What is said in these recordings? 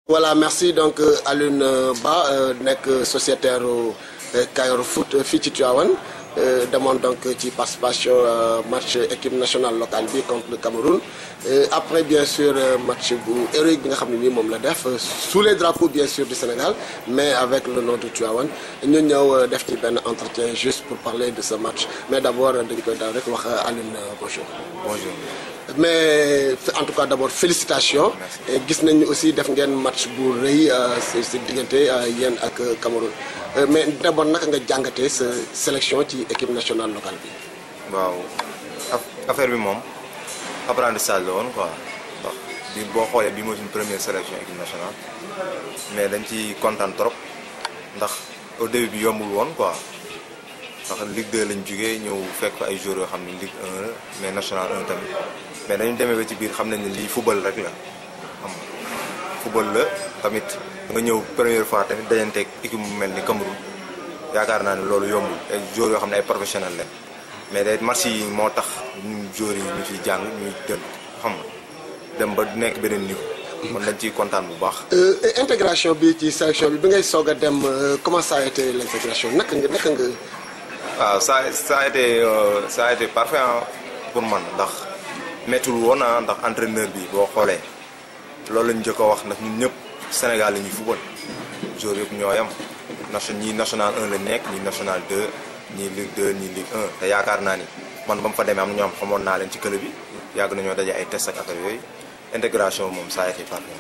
voilà merci donc Alioune Ba nekk sociétaire Kayor Foot fii ci Tivaouane demoon donc ci participation match équipe nationale locale bi contre le Cameroun après bien sûr match bu héroïque bi nga xam ne nii moom la def sous les drapeaux bien sûr du Sénégal mais avec le nom de Tivaouane ñu ñëw def ci benn entretien juste pour parler de ce match mais d'abord dañ koy daal rek wax Alioune bonjour. bonjour. mais en tout cas d'abord félicitations gis nañu aussi def ngeen match bu rëy si si diggante yéen ak Cameroun mais d'abord naka nga jàngatee sa sélection ci équipe nationale locale bi. waaw affaire bi moom apprentissage la woon quoi ndax bi boo xoolee bi mooy suñu première sélection équipe nationale mais dañ ci kontaan trop ndax au début bi yombul woon quoi ndax Ligue 2 lañ jugee ñëw fekk fa ay joueurs yoo xam ne Ligue 1 la mais national 1 tamit mais dañu demee ba ci biir xam nañ ne lii football rek la xam football la tamit nga ñëw première fois tamit dajanteeg équipe bu mel ni Cameroun yaakaar naa ne loolu yombul ay joueurs yoo xam ne ay professionnels lañ mais day match yi moo tax ñun joueurs yi ñu ciy jàng ñuy dem xam nga dem ba nekk beneen niveau. kon dañ ciy kontaan bu baax. intégration bi ci sélection bi bi ngay soog a dem comment ça a été l'intégration naka nga naka nga. waaw ça ça a été ça a été parfait pour man ndax méttul woon ah ndax entraîneur bi boo xoolee loolu lañu njëkk a wax ndax ñun ñëpp Sénégal la ñuy football joueurs yëpp ñoo yam nation ñii national 1 la nekk ñii national 2 ñii Ligue 2 ñii Ligue 1 te yaakaar naa ni man ba mu fa demee am na ñoo xam xamoon naa leen ci club bi yàgg nañoo daje ay test ak affaire yooyu intégration moom ça a été parfait.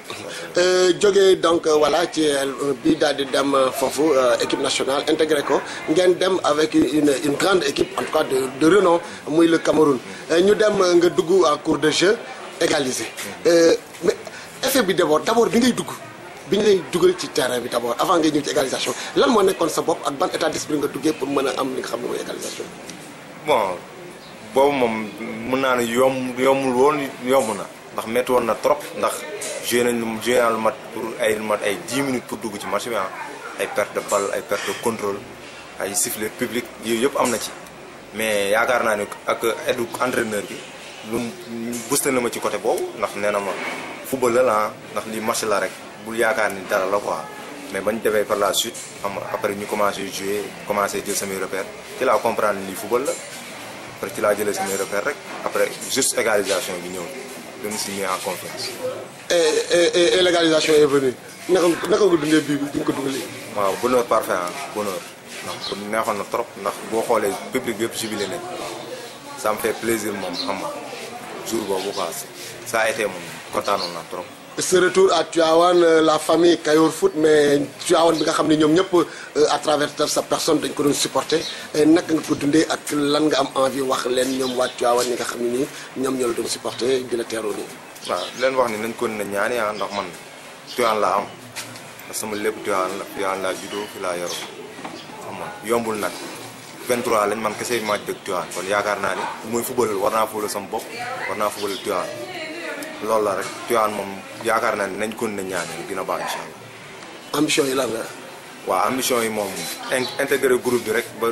jógee donc voilà ci bi daal di dem foofu équipe nationale intégré ko ngeen dem avec une une grande équipe en tout cas de de renom muy le Cameroun ñu dem nga dugg en cours de jeu égalisé mais effet bi d'abord d'abord bi ngay dugg bi ñu lay dugal ci terrain bi d'abord avant ngay ñëw ci égalisation lan moo nekkoon sa bopp ak ban état d'esprit nga duggee pour mën a am li nga xam ne mooy égalisation bon boobu moom mën naa ne yomb yombul woon yomb na. ndax métti woon na trop ndax joué nañ lu joué naa lu mat pour ay lu mat ay 10 minutes pour dugg ci match bi ay perte de balle ay perte de contrôle ay sifflet public yooyu yëpp am na ci mais yaakaar naa ne ak aide entraîneur bi lu boosté na ma ci côté boobu ndax nee na ma football la la ndax lii match la rek bul yaakaar ni dara la quoi mais bañ defee par la suite xam nga après ñu commencé jouer commencé jël samay repères ci laa comprendre lii football la après ci laa jëlee samay repères rek après juste égalisation bi ñëw. de me signer en confiance. et et et l'égalisation est venue naka naka nga dundee bii bi di nga ko dugalee. waaw bonheur parfait ah bonheur ndax kon neexoon na trop ndax boo xoolee public bi yëpp jubilé nañ ça me fait plaisir moom xam nga jour boobu quoi ça a été moom kontaanoon naa trop. ce retour à Tivaouane la famille Kayor Foot mais Tivaouane bi nga xam ne ñoom ñëpp à travers sa personne dañ ko doon supporter naka nga ko dundee ak lan nga am envie wax leen ñoom waa Tivaouane ñi nga xam ne nii ñoom ñoo la doon supporter di la teeroo nii. waaw leen wax ni nañ ko ne ñaani ah ndax man Tivaouane laa am parce que sama lépp Tivaouane la Tivaouane laa juddoo fi laa yoroo xam nga yombul nag 23 lañ man kese maa dëkk Tivaouane kon yaakaar naa ni muy football war naa football sama bopp war naa football Tivaouane. loolu la rek Tivaouane moom yaakaar naa ne nañ kon na ñaanal dina baax incha allah. ambition yi lan la. waaw ambition yi moom intégré groupe bi rek ba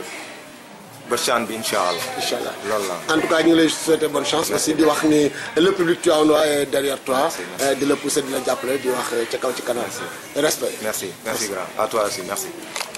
ba CHAN bi incha allah. incha allah loolu la. en tout cas ñu ngi lay souhaiter bonne chance. aussi di wax ni le public tivaouanois est derrière toi. di la pousser di la jàppale di wax ca kaw ci kanam. respect merci merci grand à toi aussi merci.